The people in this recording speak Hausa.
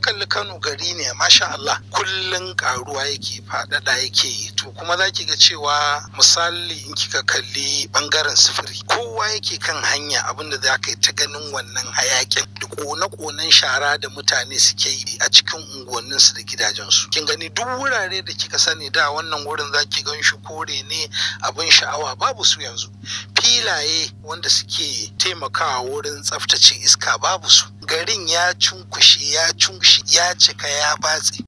kalli Kano gari ne masha Allah kullun karuwa yake faɗaɗa yake yi to kuma za ki ga cewa misali in kika kalli bangaren sufuri kowa yake kan hanya abinda za ka yi ta ganin wannan hayakin da kone-konen shara da mutane suke yi a cikin unguwanninsu da gidajensu kin gani duk wurare da kika sani da wannan wurin za ki gan shi kore ne abin sha'awa babu su yanzu filaye wanda suke taimakawa wurin tsaftace iska babu su garin ya cunkushe ya cunkushe ya cika ya batse